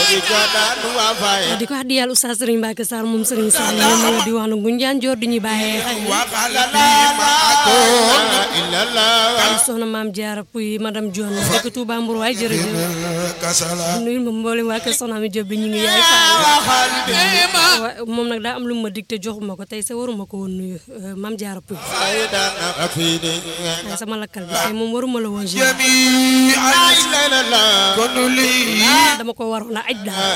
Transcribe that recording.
di ko wax di yàlla Oustaz Serigne Mbacke Sarr moom Serigne Sarr moom ma la di wax na Ngunjaan Joor di ñu bàyyee xel soxna maam Diarra Pouy madame Dione dëkk Touba Mbour waay jërëjëf nuyu ma mboolem waa kër soxna mi Diop bi ñu ngi yaay faal moom nag daa am lu ma dig te joxuma ko tey sa waruma ko woon nuyu maam Diarra Pouy waaye sama lakkal bi tey moom waruma la woon dama ko waroon a aj daal